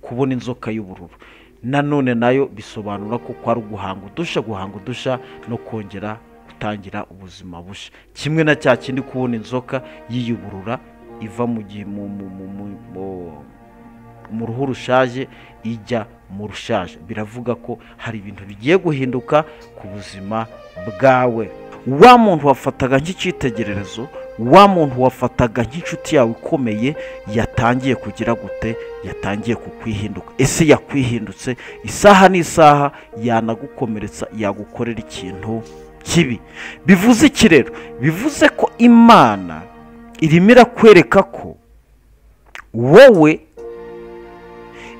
kubona inzoka y'ubururu nanone nayo bisobanura ko kwari uguhanga udushya guhanga udushya no kongera gutangira ubuzima bushya kimwe na cya kindi kubona inzoka yiyuburura iva mu ruhu rushaje ijya mu rushaje biravuga ko hari ibintu bigiye guhinduka ku buzima bwawe wa muntu wafataga nk'icyitegererezo wa muntu wafataga nk'inshuti yawe ikomeye yatangiye kugira gute yatangiye kukwihinduka ese yakwihindutse isaha n'isaha yanagukomeretsa yagukorera ikintu kibi bivuze iki rero bivuze ko imana irimo irakwereka ko wowe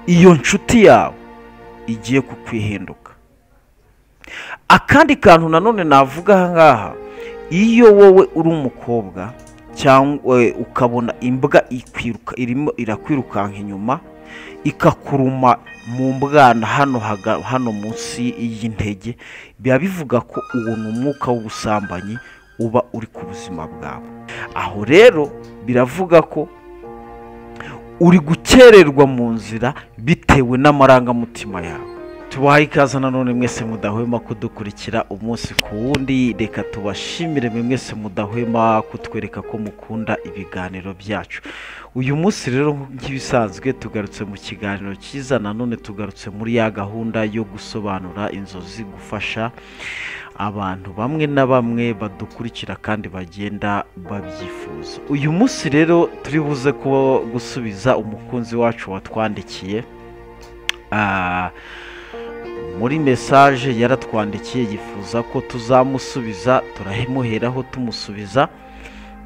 iyo nshuti yawe igiye kukwihinduka akandi kantu nanone navuga aha ngaha iyo wowe uri umukobwa cyangwa ukabona imbwa irimo irakwirukanka inyuma ikakuruma mu mbwana hano hano munsi y'intege biba bivuga ko uwo ni umwuka w'ubusambanyi uba uri ku buzima bwawe aho rero biravuga ko uri gukererwa mu nzira bitewe n'amarangamutima yawe tubahaye ikaze nanone mwese mudahwema kudukurikira umunsi ku wundi reka tubashimire mwe mwese mudahwema kutwereka ko mukunda ibiganiro byacu uyu munsi rero nk'ibisanzwe tugarutse mu kiganiro cyiza nanone tugarutse muri ya gahunda yo gusobanura inzozi gufasha abantu bamwe na bamwe badukurikira kandi bagenda babyifuza uyu munsi rero turi buze kuba gusubiza umukunzi wacu watwandikiye muri mesaje yaratwandikiye yifuza ko tuzamusubiza turamuheraho tumusubiza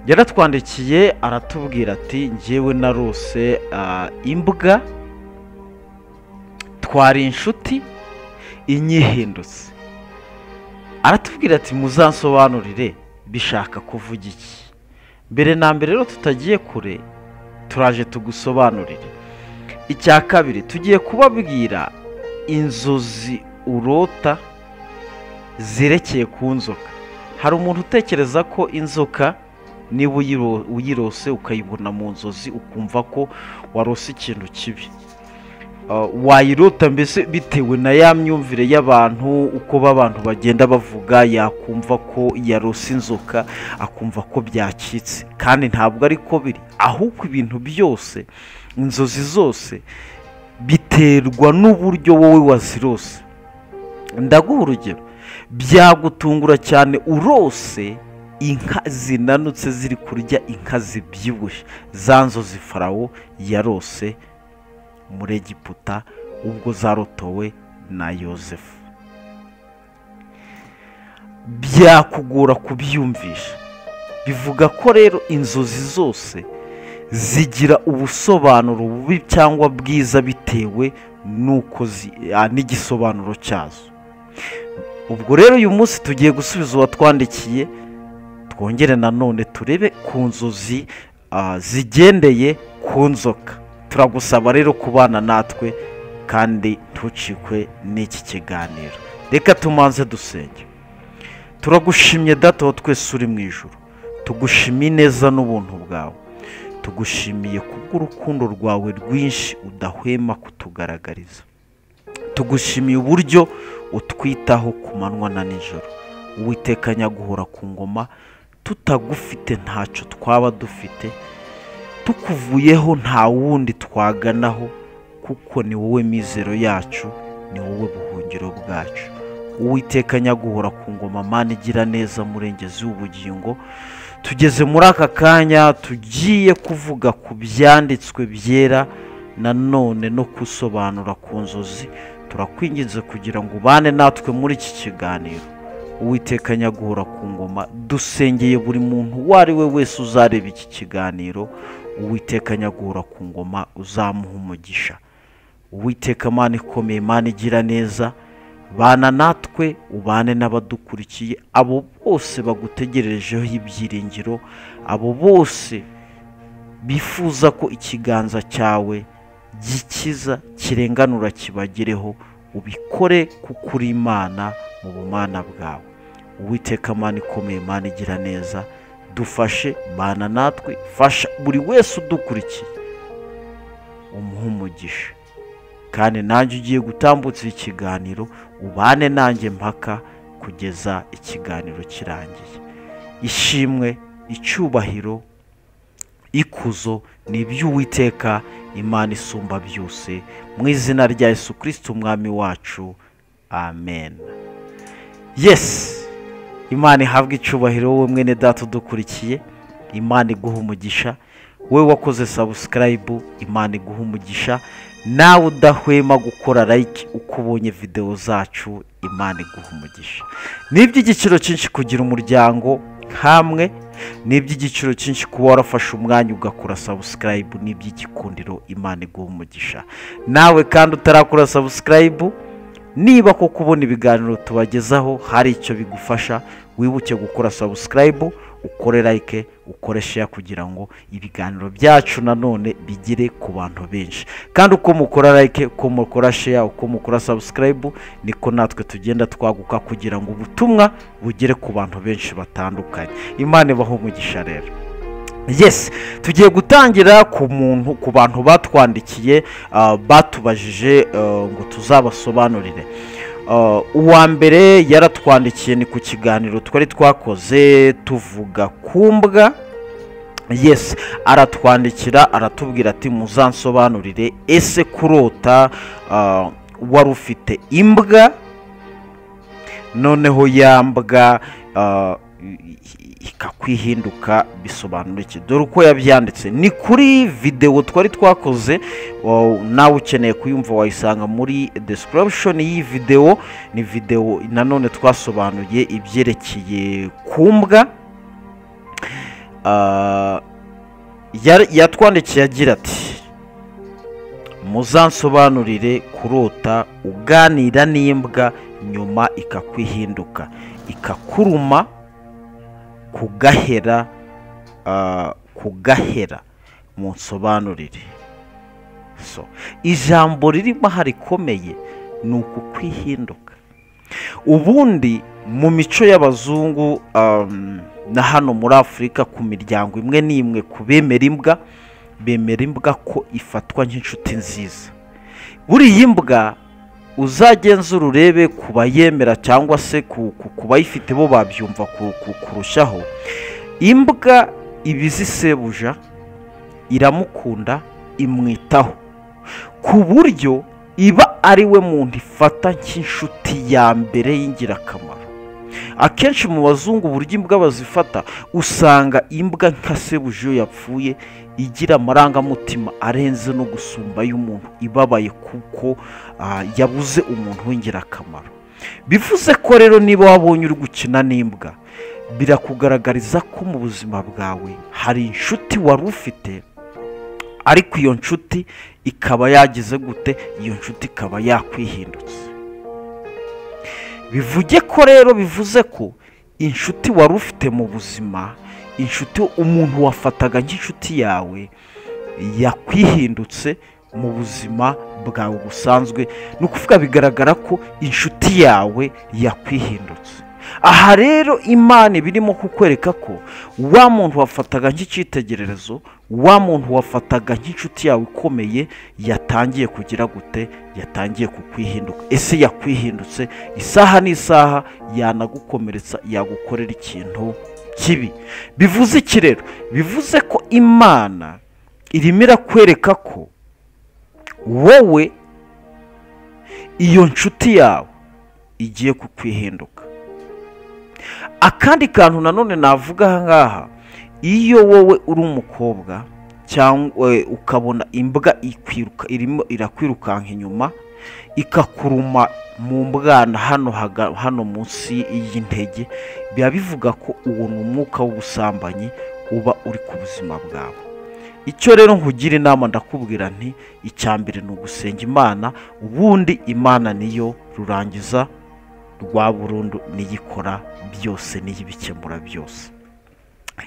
yaratwandikiye aratubwira ati ngewe na rose imbwa twari inshuti inyihindutse aratubwira ati muzansobanurire bishaka kuvuga iki mbere na mbere rero tutagiye kure turaje tugusobanurire icya kabiri tugiye kubabwira inzozi urota zerekeye ku nzoka hari umuntu utekereza ko inzoka niba uyirose ukayibona mu nzozi ukumva ko warose ikintu kibi wayirota mbese bitewe na ya myumvire y'abantu uko b'abantu bagenda bavuga yakumva ko yarose inzoka akumva ko byacitse kandi ntabwo ari ko biri ahubwo ibintu byose inzozi zose biterwa n'uburyo wowe wazirose ndaguha urugero byagutungura cyane urose inka zinanutse ziri kurya inka zibyibushye za nzozi farawo yarose muri egiputa ubwo zarotowe na yosefu byakugora kubyumvisha bivuga ko rero inzozi zose zigira ubusobanuro bubi cyangwa bwiza bitewe n'uko n'igisobanuro cyazo ubwo rero uyu munsi tugiye gusubiza uwatwandikiye twongere nanone turebe ku nzozi zigendeye ku nzoka turagusaba rero kubana natwe kandi ntucikwe n'iki kiganiro reka tumanze dusenge turagushimye dato twese uri mu ijoro tugushimiye neza n'ubuntu bwawe tugushimiye kubw'urukundo rwawe rwinshi udahwema kutugaragariza tugushimiye uburyo utwitaho ku manywa na nijoro uwitekanya guhora ku ngoma tutagufite ntacyo twaba dufite tukuvuyeho nta wundi twaganaho kuko ni wowe mizero yacu ni wowe buhungiro bwacu uwitekanya guhora ku ngoma mani igira neza murengezi w'ubugingo tugeze muri aka kanya tugiye kuvuga ku byanditswe byera nanone no gusobanura ku nzozi turakwinginze kugira ngo ubane natwe muri iki kiganiro uwiteka nyaguhora ku ngoma dusengeye buri muntu uwo ari we wese uzareba iki kiganiro uwiteka nyaguhora ku ngoma uzamuha umugisha uwiteka mani ikomeye mani igira neza bana natwe ubane n'abadukurikiye abo bose bagutegerejeho ibyiringiro abo bose bifuza ko ikiganza cyawe gikiza kirenganura kibagereho ubikore kuko uri imana mu bumana bwawe uwiteka mani ikomeye mani igira neza dufashe bana natwe fasha buri wese udukurikiye umuha umugisha kandi nanjye ugiye gutambutsa ikiganiro ubane nanjye mpaka kugeza ikiganiro kirangiye ishimwe icyubahiro ikuzo ni iby'uwiteka imana isumba byose mu izina rya Yesu kirisiti umwami wacu amen yesi imana ihabwe icyubahiro wowe mwene data udukurikiye imana iguha umugisha we wakoze sabusikarayibu imana iguha umugisha nawe udahwema gukora layike uko ubonye videwo zacu imana iguha umugisha ni iby'igiciro cyinshi kugira umuryango hamwe ni iby'igiciro cyinshi kuba warafashe umwanya ugakora sabusikarayibu ni iby'igikundiro imana iguha umugisha nawe kandi utarakora sabusikarayibu niba koko ubona ibiganiro tubagezaho hari icyo bigufasha wibuke gukora sabusikarayibu ukore layike ukore sheya kugira ngo ibiganiro byacu nanone bigere ku bantu benshi kandi uko mukora layike uko mukora sheya uko mukora sabusikarayibu niko natwe tugenda twaguka kugira ngo ubutumwa bugere ku bantu benshi batandukanye imana ibaho umugisha rero yes tugiye gutangira ku muntu ku bantu batwandikiye ah, batubajije ah, ngo tuzabasobanurire Ah, uwa mbere yaratwandikiye ni ku kiganiro twari twakoze tuvuga ku mbwa yes aratwandikira aratubwira ati muzansobanurire ese kurota ah, wari ufite imbwa noneho ya mbwa ah, i- i- ikakwihinduka bisobanura iki dore uko yabyanditse ni kuri videwo twari twakoze wa- nawe ukeneye kuyumva wayisanga muri description y'iyi videwo ni videwo nanone twasobanuye ibyerekeye ku mbwa Ah, yar- yatwandikiye agira ati muzansobanurire kurota uganira n'imbwa nyuma ikakwihinduka ikakuruma kugahera ah, kugahera munsobanurire so ijambo ririmo aha rikomeye ni ukukwihinduka ubundi mu mico y'abazungu um, na hano muri afurika ku miryango imwe n'imwe ku bemera imbwa bemera imbwa ko ifatwa nk'inshuti nziza buriya imbwa uzagenzura urebe ku bayemera cyangwa se ku ku- ku bayifite bo babyumva ku- ku- kurushaho imbwa iba izi sebuja iramukunda imwitaho ku buryo iba ari we muntu ifata nk'inshuti ya mbere y'ingirakamaro akenshi mu bazungu uburyo imbwa bazifata usanga imbwa nka sebuja iyo yapfuye igira amarangamutima arenze no gusumba y'umuntu ibabaye kuko ah, yabuze umuntu w'ingirakamaro bivuze ko rero niba wabonye uri gukina n'imbwa birakugaragariza ko mu buzima bwawe hari inshuti wari ufite ariko iyo nshuti ikaba yagize gute iyo nshuti ikaba yakwihindutse bivuge ko rero bivuze ko inshuti wari ufite mu buzima inshuti umuntu wafataga nk'inshuti yawe yakwihindutse mu buzima bwawe busanzwe ni ukuvuga bigaragara ko inshuti yawe yakwihindutse aha rero imana iba irimo kukwereka ko wa muntu wafataga nk'icyitegererezo wa muntu wafataga nk'inshuti yawe ikomeye yatangiye kugira gute yatangiye kukwihinduka ese yakwihindutse isaha n'isaha yanagukomeretsa yagukorera ikintu kibi bivuze iki rero bivuze ko imana irimo irakwereka ko wowe iyo nshuti yawe igiye kukwihinduka akandi kantu nanone navuga aha ngaha iyo wowe uri umukobwa cyangwa eh, ukabona imbwa ikwiruka irimo irakwirukanka inyuma ikakuruma mu mbwana hano haga- hano munsi y'intege biba bivuga ko uwo ni umwuka w'ubusambanyi uba uri ku buzima bwawe icyo rero nkugira inama ndakubwira nti icya mbere ni ugusenga imana ubundi imana niyo rurangiza rwa burundu n'iyikora byose n'iyibikemura byose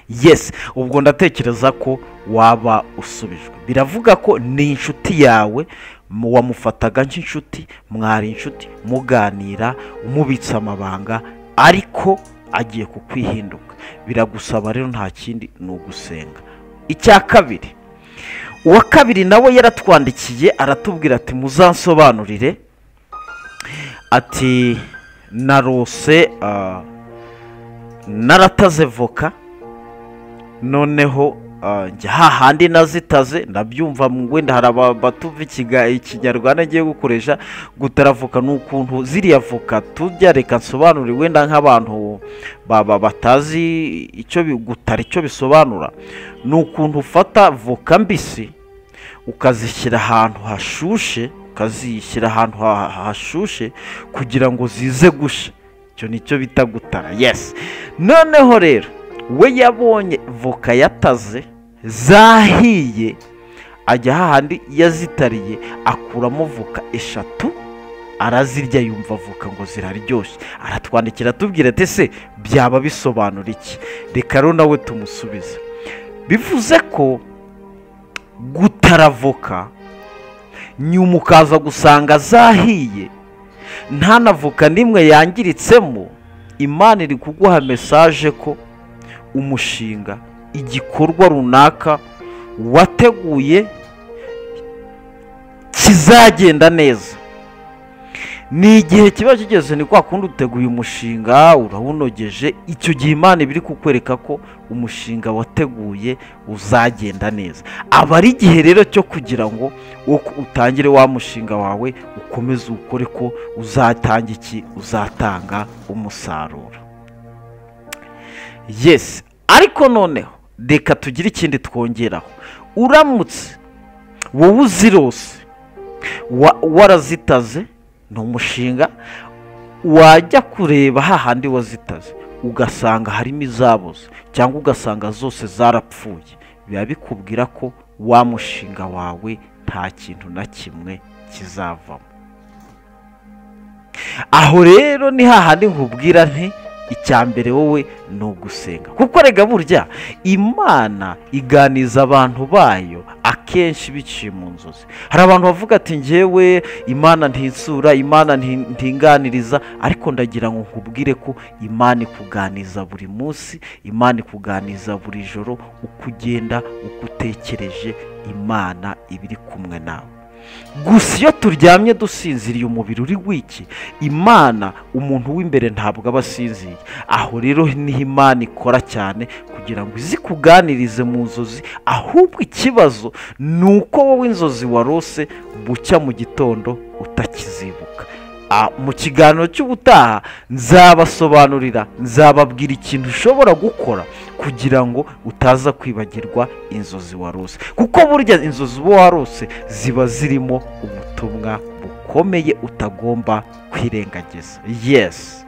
yes ubwo ndatekereza ko waba usubijwe biravuga ko ni inshuti yawe mu- wamufataga nk'inshuti mwari inshuti muganira umubitsa amabanga ariko agiye kukwihinduka biragusaba rero nta kindi ni ugusenga icya kabiri uwa kabiri nawe yaratwandikiye aratubwira ati muzansobanurire ati narose ah, narataze voka noneho ah, njya hahandi nazitaze ndabyumva mu- wenda hari abatuva ikiga- ikinyarwanda ngiye gukoresha gutara voka ni ukuntu ziriya voka tujya reka nsobanure wenda nk'abantu baba batazi icyo bi- gutara icyo bisobanura ni ukuntu ufata voka mbisi ukazishyira ahantu hashushe ukazishyira ahantu ha- ha- hashushe kugira ngo zize gusha icyo ni cyo bita gutara yesi noneho rero we yabonye voka yataze zahiye ajya hahandi yazitariye akuramo voka eshatu arazirya yumva voka ngo ziraryoshye aratwandikira atubwira ati se byaba bisobanura iki reka rero nawe tumusubize bivuze ko gutara voka nyuma ukaza gusanga zahiye nta na voka n'imwe yangiritsemo imana iri kuguha mesaje ko umushinga igikorwa runaka wateguye kizagenda neza ni igihe kiba kigeze ni kwa kundi uteguye umushinga urawunogeje icyo gihe imana iba iri kukwereka ko umushinga wateguye uzagenda neza aba ari igihe rero cyo kugira ngo uko utangire wa mushinga wawe ukomeze ukore ko uzatanga iki uzatanga umusaruro yesi ariko noneho reka tugire ikindi twongeraho uramutse wowe uzirose wa- warazitaze ni umushinga wajya kureba hahandi wazitaze ugasanga harimo izabuze cyangwa ugasanga zose zarapfuye biba bikubwira ko wa mushinga wawe nta kintu na kimwe kizavamo aho rero ni hahandi nkubwira nti icya mbere wowe ni ugusenga kuko rega burya imana iganiza abantu bayo akenshi biciye mu nzozi hari abantu bavuga ati ngewe imana ntinsura imana nti- ntinganiriza ariko ndagira ngo nkubwire ko imana ikuganiza buri munsi imana ikuganiza buri joro uko ugenda uko utekereje imana iba iri kumwe nawe gusa iyo turyamye dusinziriye umubiri uri wiki imana umuntu w'imbere ntabwo aba asinziriye aho rero niho imana ikora cyane kugira ngo izikuganirize mu nzozi ahubwo ikibazo ni uko wowe inzozi warose bucya mu gitondo utakizibuka Ah, mu kiganiro cy'ubutaha nzabasobanurira nzababwira ikintu ushobora gukora kugira ngo utaza kwibagirwa inzozi warose kuko burya inzozi uba warose ziba zirimo ubutumwa bukomeye utagomba kwirengagiza yesi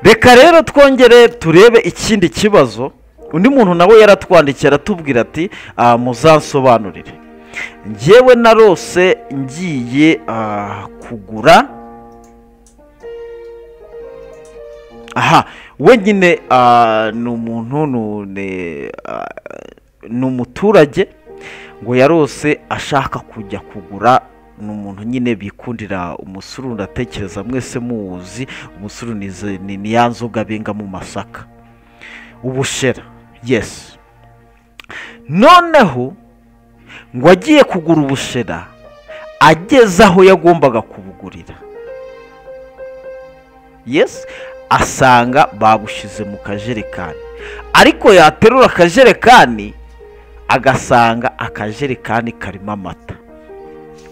reka rero twongere turebe ikindi kibazo undi muntu nawe yaratwandikiye aratubwira ati "Ah, muzansobanurire njyewe narose ngiye ah, kugura aha wenyine ah, ni umuntu ni- ni ah, ni umuturage ngo yarose ashaka kujya kugura ni umuntu nyine bikundira umusuru ndatekereza mwese muwuzi umusuru ni izi- ni- ni ya nzoga benga mu masaka ubushera yesi noneho ngo agiye kugura ubushera ageze aho yagombaga kubugurira yesi asanga babushyize mu kajerekani ariko yaterura akajerekani agasanga akajerekani karimo amata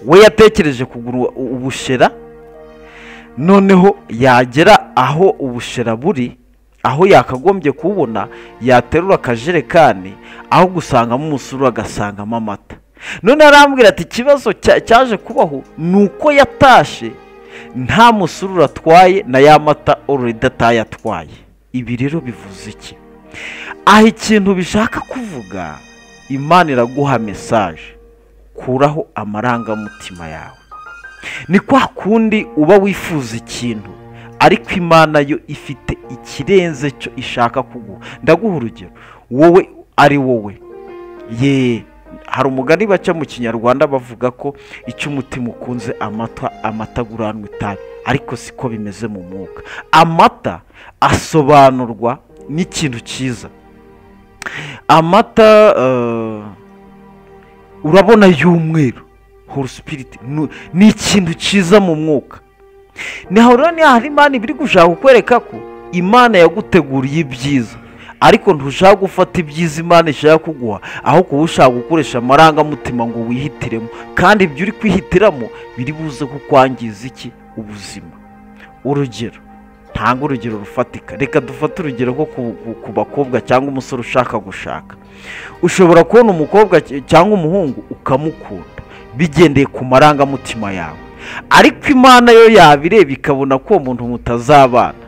we yatekereje kugura u- ubushera noneho yagera aho ubushera buri aho yakagombye kububona yaterura akajerekani aho gusangamo umusuru agasangamo amata noneho arambwira ati ikibazo cya- cyaje kubaho ni uko yatashe nta musururu atwaye na ya mata ororida atayatwaye ibi rero bivuze iki aha ikintu bishaka kuvuga imana iraguha mesaje kuraho amarangamutima yawe ni kwa kundi uba wifuza ikintu ariko imana yo ifite ikirenze cyo ishaka kuguha ndaguha urugero wowe ari wowe ye hari umugani baca mu kinyarwanda bavuga ko icyo umutima ukunze amata amata aguranwa itabi ariko siko bimeze mu mwuka amata asobanurwa n'ikintu cyiza amata eh, urabona y'umweru horu sipiriti ni ikintu cyiza mu mwuka niho rero niyo hari imana ibiri gushaka kukwereka ko imana yaguteguriye ibyiza ariko ntushaka gufata ibyiza imana ishaka kuguha ahubwo uba ushaka gukoresha amarangamutima ngo wihitiremo kandi ibyo uri kwihitiramo biri buze kukwangiza iki ubuzima urugero ntanga urugero rufatika reka dufate urugero nko ku bakobwa cyangwa umusore ushaka gushaka ushobora kubona umukobwa cyangwa umuhungu ukamukunda bigendeye ku marangamutima yawe ariko imana yo yabireba ikabona ko uwo muntu mutazabana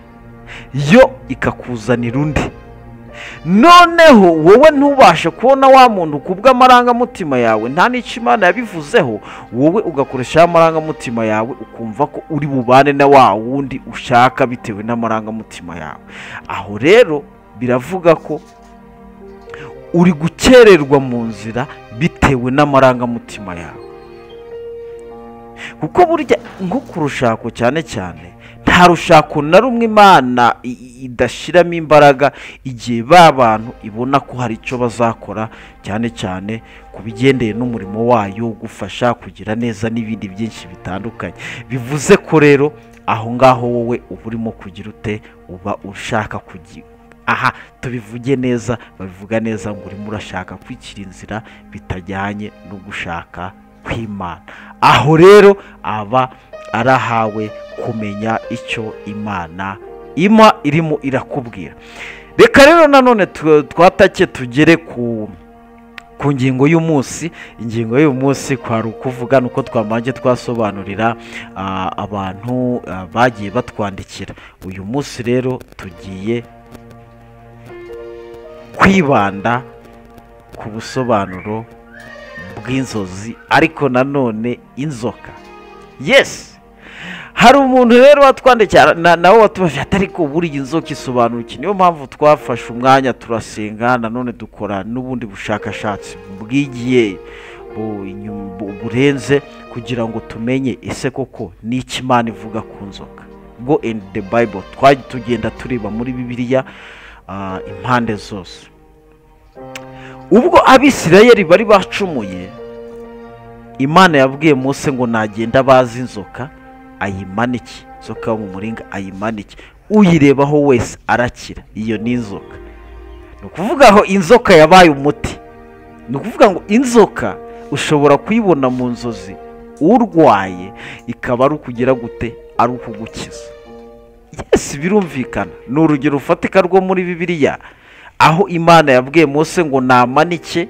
yo ikakuzanira undi noneho wowe ntubashe kubona wa muntu ku bw'amarangamutima yawe nta n'icyo imana yabivuzeho wowe ugakoresha ya marangamutima yawe ukumva ko uri bubane na wa wundi ushaka bitewe n'amarangamutima yawe aho rero biravuga ko uri gukererwa mu nzira bitewe n'amarangamutima yawe kuko burya nko ku rushako cyane cyane nta rushako na rumwe imana idashyiramo imbaraga igihe ba bantu ibona ko hari icyo bazakora cyane cyane ku bigendeye n'umurimo wayo gufasha kugira neza n'ibindi byinshi bitandukanye bivuze ko rero aho ngaho wowe uba urimo kugira ute uba ushaka kugira aha tubivuge neza babivuga neza ngo urimo urashaka kwikira inzira bitajyanye no gushaka kw'imana aho rero aba arahawe kumenya icyo imana ima irimo irakubwira reka rero nanone twatake tugere ku ku ngingo y'umunsi ingingo y'uyu munsi kwari ukuvuga ni uko twamanje twasobanurira abantu bagiye batwandikira uyu munsi rero tugiye kwibanda ku busobanuro bw'inzozi ariko nanone inzoka yesi hari umuntu rero watwandikiye nawe watubafite ariko buriya inzoka isobanura iki niyo mpamvu twafashe umwanya turasenga nanone dukora n'ubundi bushakashatsi bwigiye burenze kugira ngo tumenye ese koko ni imana ivuga ku nzoka go and the bible twajya tugenda tureba muri bibiliya impande zose ubwo abisirayeri bari bacumuye imana yabwiye munsi ngo nagenda bazi inzoka ayimanike inzoka yo mu muringa ayimanike uyirebaho wese arakira iyo ni inzoka ni ukuvuga aho inzoka yabaye umuti ni ukuvuga ngo inzoka ushobora kuyibona mu nzozi urwaye ikaba ari ukugira gute ari ukugukiza yesi birumvikana ni urugero rufatika rwo muri bibiliya aho imana yabwiye munsi ngo namanike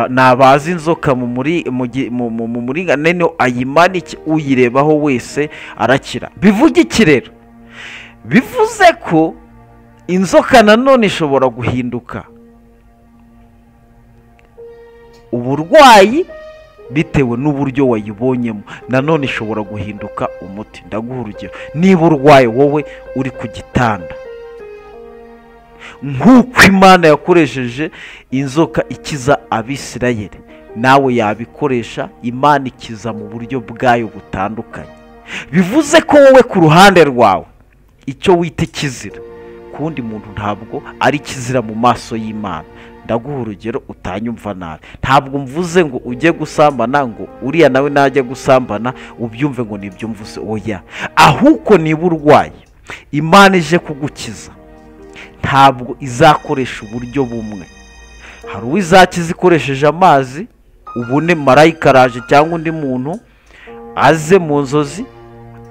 nabaza inzoka mu muringanire niyo ayimanike uyirebaho wese arakira bivuga iki rero bivuze ko inzoka nanone ishobora guhinduka uburwayi bitewe n'uburyo wayibonyemo nanone ishobora guhinduka umuti ndaguha urugero niba urwaye wowe uri ku gitanda nk'uko imana yakoresheje inzoka ikiza abisirayeri nawe yabikoresha imana ikiza mu buryo bwayo butandukanye bivuze ko wowe ku ruhande rwawe icyo wita ikizira ku wundi muntu ntabwo ari ikizira mu maso y'imana ndaguha urugero utanyumva nabi ntabwo mvuze ngo ujye gusambana ngo uriya nawe najya gusambana ubyumve ngo nibyo mvuze oya ahubwo niba urwaye imana ije kugukiza ntabwo izakoresha uburyo bumwe hari uwo izakiza ikoresheje amazi ubone marayika araje cyangwa undi muntu aze mu nzozi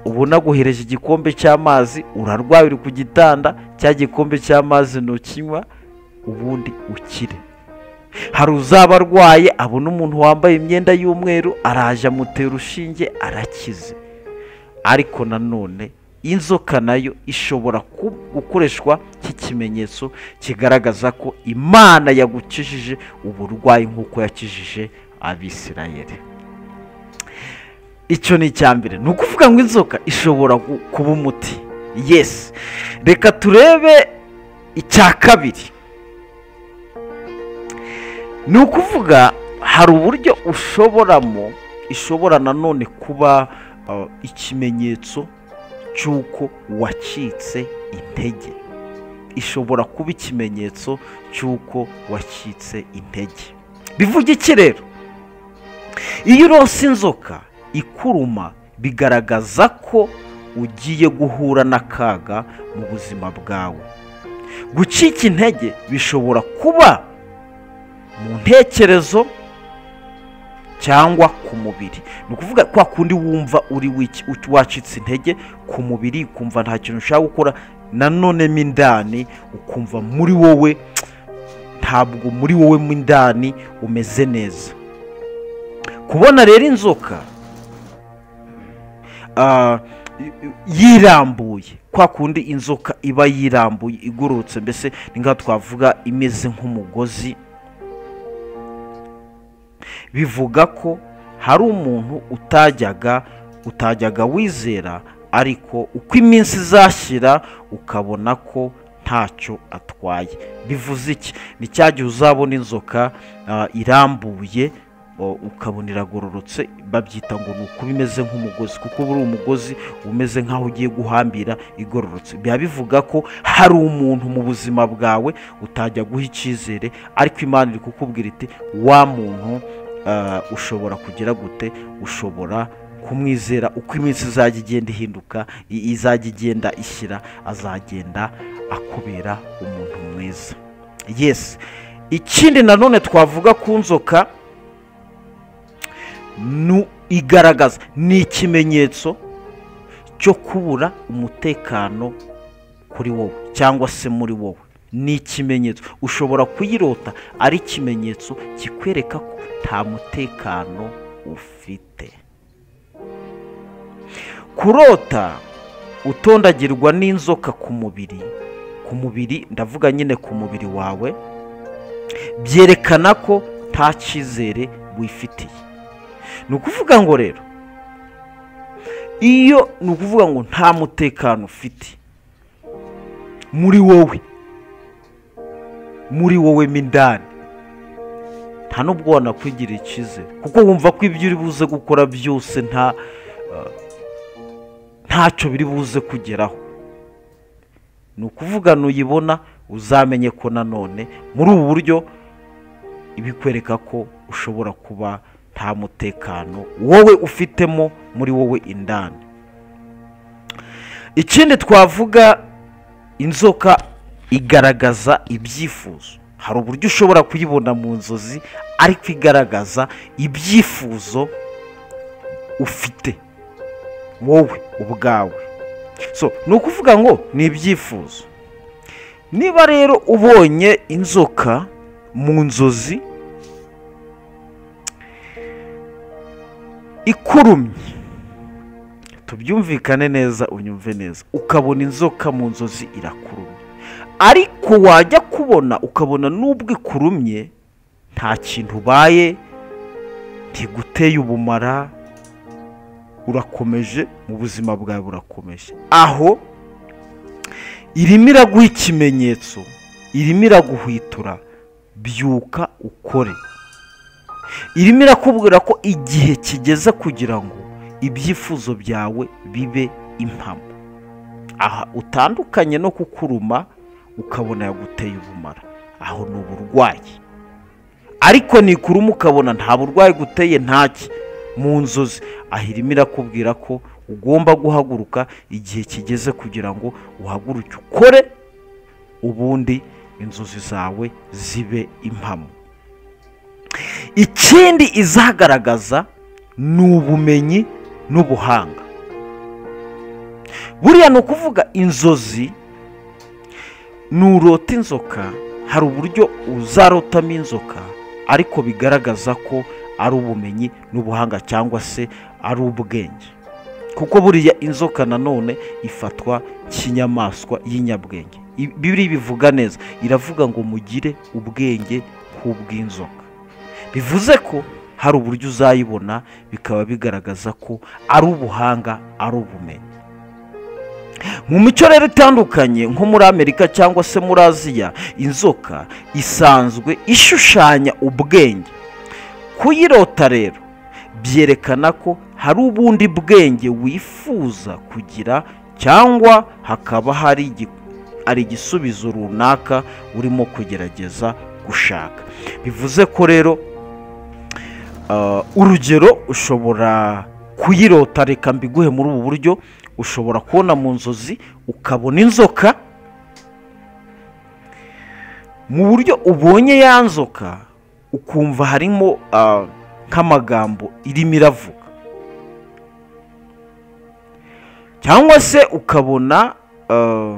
ubona aguhereje igikombe cy'amazi urarwaye uri ku gitanda cya gikombe cy'amazi ntukinywa ubundi ukire hari uzaba arwaye abona umuntu wambaye imyenda y'umweru araje amutera urushinge arakize ariko nanone inzoka nayo ishobora gukoreshwa nk'ikimenyetso kigaragaza ko imana yagukijije uburwayi nk'uko yakijije abisirayeri icyo ni icya mbere ni ukuvuga ngo inzoka ishobora kuba umuti yesi reka turebe icya kabiri ni ukuvuga hari uburyo ushoboramo ishobora nanone kuba ikimenyetso cy'uko wacitse intege ishobora kuba ikimenyetso cy'uko wacitse intege bivuga iki rero iyo urose inzoka ikuruma bigaragaza ko ugiye guhura n'akaga mu buzima bwawe gucika intege bishobora kuba mu ntekerezo cyangwa ku mubiri ni ukuvuga kwa kundi wumva uri wiki- ut- wacitse intege ku mubiri ukumva nta kintu ushaka gukora nanone mo indani ukumva muri wowe ntabwo muri wowe mo indani umeze neza kubona rero inzoka ah, y- yirambuye kwa kundi inzoka iba yirambuye igororotse mbese ni nka twavuga imeze nk'umugozi bivuga ko hari umuntu utajyaga utajyaga wizera ariko uko iminsi izashyira ukabona ko ntacyo atwaye bivuze iki ni cya gihe uzabona inzoka ah, irambuye o- ukabona iragororotse babyita ngo ni ukuba imeze nk'umugozi kuko uba uri umugozi umeze nk'aho ugiye guhambira igororotse biba bivuga ko hari umuntu mu buzima bwawe utajya guha icyizere ariko imana iri kukubwira iti wa muntu ah, ushobora kugira gute ushobora kumwizera uko iminsi izajya igenda ihinduka i- izajya igenda ishyira azagenda akubera umuntu mwiza yesi ikindi nanone twavuga ku nzoka nu igaragaza ni ikimenyetso cyo kubura umutekano kuri wowe cyangwa se muri wowe ni ikimenyetso ushobora kuyirota ari ikimenyetso kikwereka ko nta mutekano ufite kurota utondagirwa n'inzoka ku mubiri ku mubiri ndavuga nyine ku mubiri wawe byerekana ko nta cyizere wifitiye ni ukuvuga ngo rero iyo ni ukuvuga ngo nta mutekano ufite muri wowe muri wowe mo indani nta n'ubwo wanakwigirira icyizere kuko wumva ko ibyo uri buze gukora byose nta eh, ntacyo biri buze kugeraho ni ukuvuga nuyibona uzamenye ko nanone muri ubu buryo ibikwereka ko ushobora kuba nta mutekano wowe ufitemo muri wowe indani ikindi twavuga inzoka igaragaza ibyifuzo hari uburyo ushobora kuyibona mu nzozi ariko igaragaza ibyifuzo ufite wowe ubwawe so ni ukuvuga ngo ni ibyifuzo niba rero ubonye inzoka mu nzozi ikurumye tubyumvikane neza unyumve neza ukabona inzoka mu nzozi irakurumye ariko wajya kubona ukabona n'ubwo ikurumye nta kintu ubaye ntiguteye ubumara urakomeje mu buzima bwawe burakomeje aho irimo iraguha ikimenyetso irimo iraguhwitura byuka ukore irimo irakubwira ko igihe kigeze kugira ngo ibyifuzo byawe bibe impamo aha utandukanye no kukuruma ukabona yaguteye ubumara aho ni uburwayi ariko nikuruma ukabona nta burwayi guteye ntaki mu nzozi aha irimo irakubwira ko ugomba guhaguruka igihe kigeze kugira ngo uhaguruke ukore ubundi inzozi zawe zibe impamo ikindi izagaragaza ni ubumenyi n'ubuhanga buriya ni ukuvuga inzozi nurota inzoka hari uburyo uzarotamo inzoka ariko bigaragaza ko ari ubumenyi n'ubuhanga cyangwa se ari ubwenge kuko buriya inzoka nanone ifatwa nk'inyamaswa y'inyabwenge I- bibiri bivuga neza iravuga ngo mugire ubwenge nk'ubw'inzoka bivuze ko hari uburyo uzayibona bikaba bigaragaza ko ari ubuhanga ari ubumenyi mu mico rero itandukanye nko muri amerika cyangwa se muri aziya inzoka isanzwe ishushanya ubwenge kuyirota rero byerekana ko hari ubundi bwenge wifuza kugira cyangwa hakaba hari igi- ari igisubizo runaka urimo kugerageza gushaka bivuze ko rero Ah, urugero ushobora kuyirota reka mbiguhe muri ubu buryo ushobora kubona mu nzozi ukabona inzoka mu buryo ubonye ya nzoka ukumva harimo ah, nk'amagambo irimo iravuga cyangwa se ukabona ah,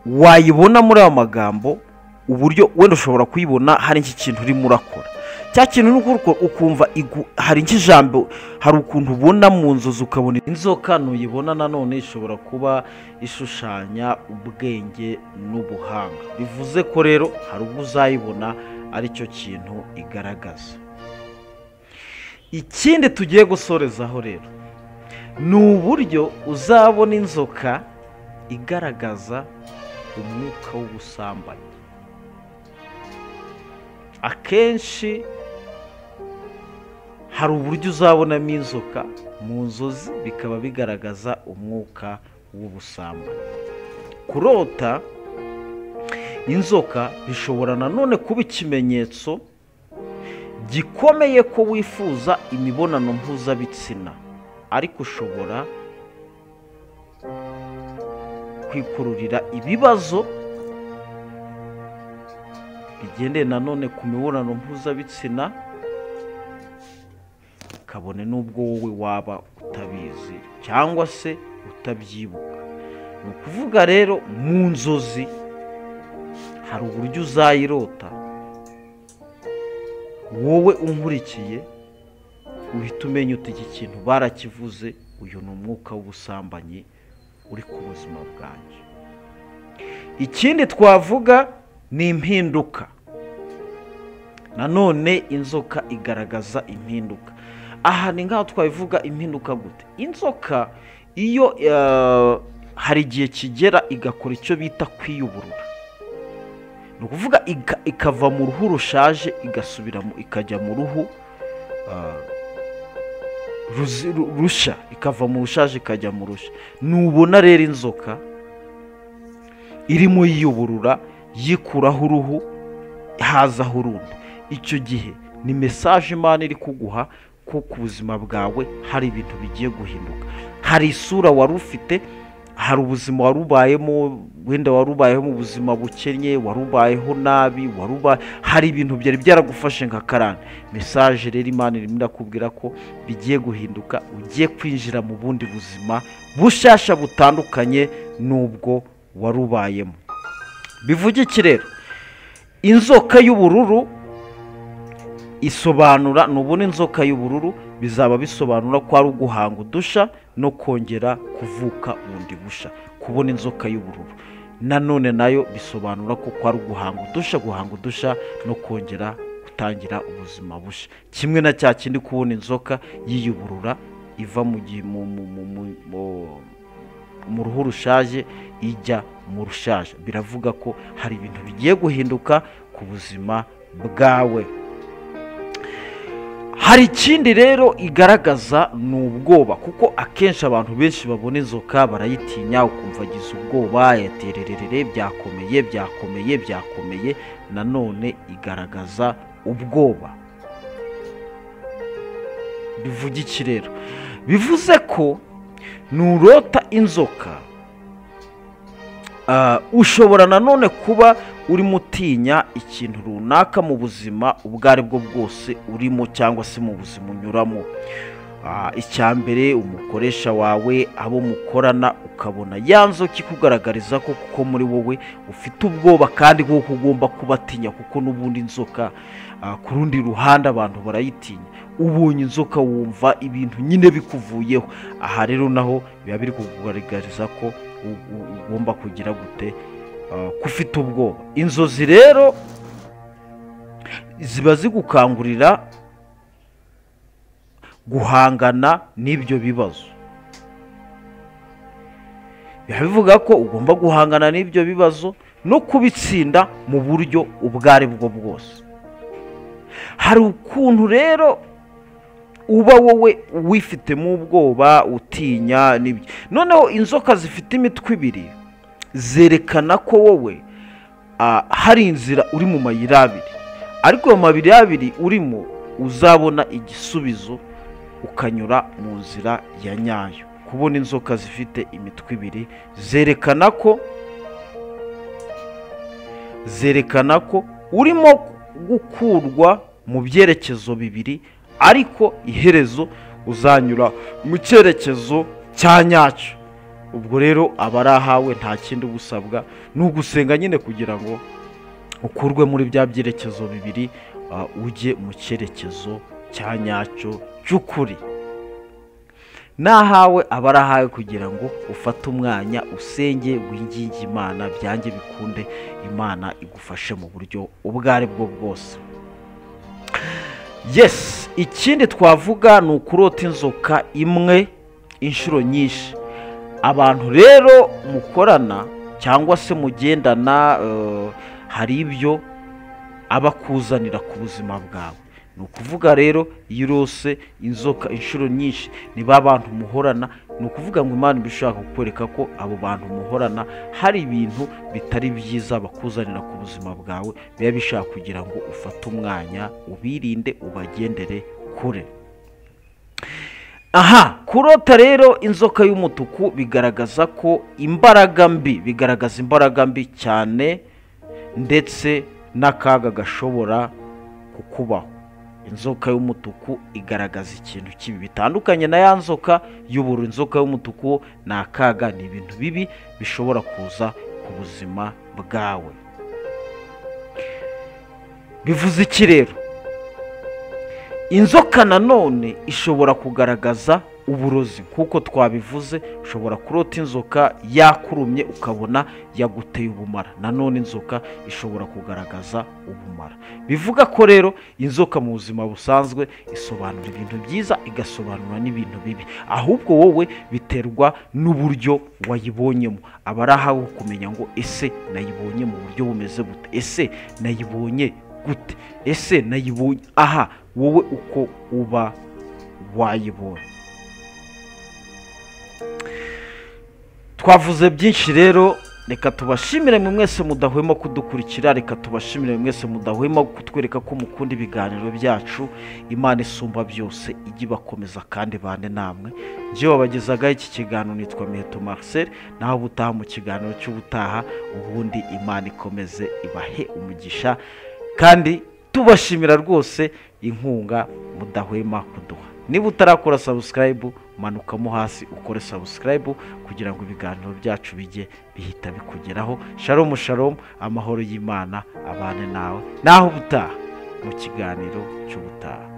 wayibona muri ayo magambo uburyo wenda ushobora kuyibona hari iki kintu urimo urakora cya kintu uri gukora ukumva igu- hari nk'ijambo hari ukuntu ubona mu nzozi ukabona inzoka ntuyibona nanone ishobora kuba ishushanya ubwenge n'ubuhanga bivuze ko rero hari ubwo uzayibona ari cyo kintu igaragaza ikindi tugiye gusorezaho rero ni uburyo uzabona inzoka igaragaza umwuka w'ubusambanyi akenshi hari uburyo uzabonamo inzoka mu nzozi bikaba bigaragaza umwuka w'ubusambanyi kurota inzoka bishobora nanone kuba ikimenyetso gikomeye ko wifuza imibonano mpuzabitsina ariko ushobora kwikururira ibibazo bigendeye nanone ku mibonano mpuzabitsina kabone n'ubwo wowe waba utabizi cyangwa se utabyibuka ni ukuvuga rero mu nzozi hari uburyo uzayirota wowe unkurikiye uhita umenya uti iki kintu barakivuze uyu ni umwuka w'ubusambanyi uri ku buzima bwanjye ikindi twavuga ni impinduka nanone inzoka igaragaza impinduka aha ni nk'aho twabivuga impinduka gute inzoka iyo eh, hari igihe kigera igakora icyo bita kwiyuburura ni ukuvuga ika- ikava mu ruhu rushaje igasubira mu- ikajya mu ruhu eh, ruzi- ru- rusha ikava mu rushaje ikajya mu rusha nubona rero inzoka irimo yiyuburura yikuraho uruhu hazaho urundi icyo gihe ni mesaje imana iri kuguha ko ku buzima bwawe hari ibintu bigiye guhinduka hari isura wari ufite hari ubuzima wari ubayemo wenda wari ubayeho mu buzima bukennye wari ubayeho nabi wari uba hari ibintu byari byaragufashe nka karani mesaje rero imana irimo irakubwira ko bigiye guhinduka ugiye kwinjira mu bundi buzima bushasha butandukanye n'ubwo wari ubayemo bivuge iki rero inzoka y'ubururu isobanura nubona inzoka y'ubururu bizaba bisobanura ko ari uguhanga udusha no kongera kuvuka bundi busha kubona inzoka y'ubururu nanone nayo bisobanura ko ko ari uguhanga udusha guhanga udusha no kongera gutangira ubuzima busha kimwe na cya kindi kubona inzoka yiyuburura iva mu gi- mu- mu- mu- mu- mu- mu ruhu rushaje ijya mu rushaje biravuga ko hari ibintu bigiye guhinduka ku buzima bwawe hari ikindi rero igaragaza ni ubwoba kuko akenshi abantu benshi babona inzoka barayitinya ukumva agize ubwoba yatererere byakomeye byakomeye byakomeye nanone igaragaza ubwoba bivuga iki rero bivuze ko nurota inzoka ah, ushobora nanone kuba urimo utinya ikintu runaka mu buzima ubwo ari bwo bwose urimo cyangwa se mu buzima unyuramo Ah, icya mbere umukoresha wawe abo mukorana ukabona ya nzoka ikugaragariza ko kuko muri wowe ufite ubwoba kandi kuko ugomba kubatinya kuko n'ubundi inzoka ah, ku rundi ruhande abantu barayitinya ubonye inzoka wumva ibintu nyine bikuvuyeho aha rero naho biba biri kukugaragariza ko u- u- ugomba kugira gute ah, ko ufite ubwoba inzozi rero ziba zigukangurira guhangana n'ibyo bibazo biba bivuga ko ugomba guhangana n'ibyo bibazo no kubitsinda mu buryo ubwo ari bwo bwose hari ukuntu rero uba wowe wifitemo ubwoba utinya n'ibyo noneho inzoka zifite imitwe ibiri zerekana ko wowe ah, hari inzira uri mu mayira abiri ariko ayo mabiri abiri urimo uzabona igisubizo ukanyura mu nzira ya nyayo kubona inzoka zifite imitwe ibiri zerekana ko zerekana ko urimo gukurwa mu byerekezo bibiri ariko iherezo uzanyura mu cyerekezo cya nyacyo ubwo rero aba ari ahawe nta kindi ugusabwa ni ugusenga nyine kugira ngo ukurwe muri bya byerekezo bibiri ah, ujye mu cyerekezo cya nyacyo cy'ukuri n'ahawe aba ari ahawe kugira ngo ufate umwanya usenge winginge imana byange bikunde imana igufashe mu buryo ubwo ari bwo bwose yes ikindi twavuga ni ukurota inzoka imwe inshuro nyinshi abantu rero mukorana cyangwa se mugendana eh, hari ibyo aba akuzanira ku buzima bwawe ni ukuvuga rero iyo urose inzoka inshuro nyinshi ni ba bantu muhorana ni ukuvuga ngo imana iba ishaka kukwereka ko abo bantu muhorana hari ibintu bitari byiza bakuzanira ku buzima bwawe biba bishaka kugira ngo ufate umwanya ubirinde ubagendere kure aha kurota rero inzoka y'umutuku bigaragaza ko imbaraga mbi bigaragaza imbaraga mbi cyane ndetse n'akaga gashobora kukubaho inzoka y'umutuku igaragaza ikintu kibi bitandukanye na ya nzoka y'ubururu inzoka y'umutuku ni akaga ni ibintu bibi bishobora kuza ku buzima bwawe bivuze iki rero inzoka nanone ishobora kugaragaza uburozi nk'uko twabivuze ushobora kurota inzoka yakurumye ukabona yaguteye ubumara nanone inzoka ishobora kugaragaza ubumara bivuga ko rero inzoka mu buzima busanzwe isobanura ibintu byiza igasobanura n'ibintu bibi ahubwo wowe biterwa n'uburyo wayibonyemo aba ari ahawe kumenya ngo ese nayibonye mu buryo bumeze bute ese nayibonye gute ese nayibonye aha wowe uko uba wayibonye twavuze byinshi rero reka tubashimire mwe mwese mudahwema kudukurikira reka tubashimire mwe mwese mudahwema kutwereka ko mukunda ibiganiro byacu imana isumba byose ijye ibakomeza kandi bane namwe njye wabagezagaho iki kiganiro nitwa miheto marcel naho ubutaha mu kiganiro cy'ubutaha ubundi imana ikomeze ibahe umugisha kandi tubashimira rwose inkunga mudahwema kuduha niba utarakora sabusikarayibu manukamo hasi ukore sabusikarayibu kugira ngo ibiganiro byacu bijye bihita bikugeraho sharomu sharomu amahoro y'imana abane nawe naho ubutaha mu kiganiro cy'ubutaha